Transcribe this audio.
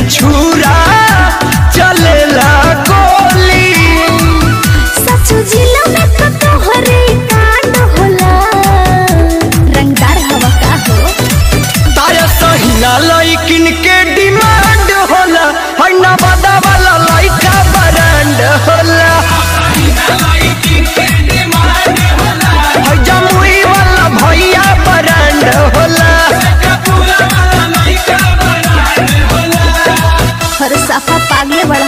छुरा चलेला गोली सचो जिला में तो तोहरे कांड होला रंगदार हवा का हो तारा सहिना लइकिन के डिमांड होला है नवादा वाला लइका ब्रांड होला है जमुई वाला भैया ब्रांड होला हर साफा पागले बड़ा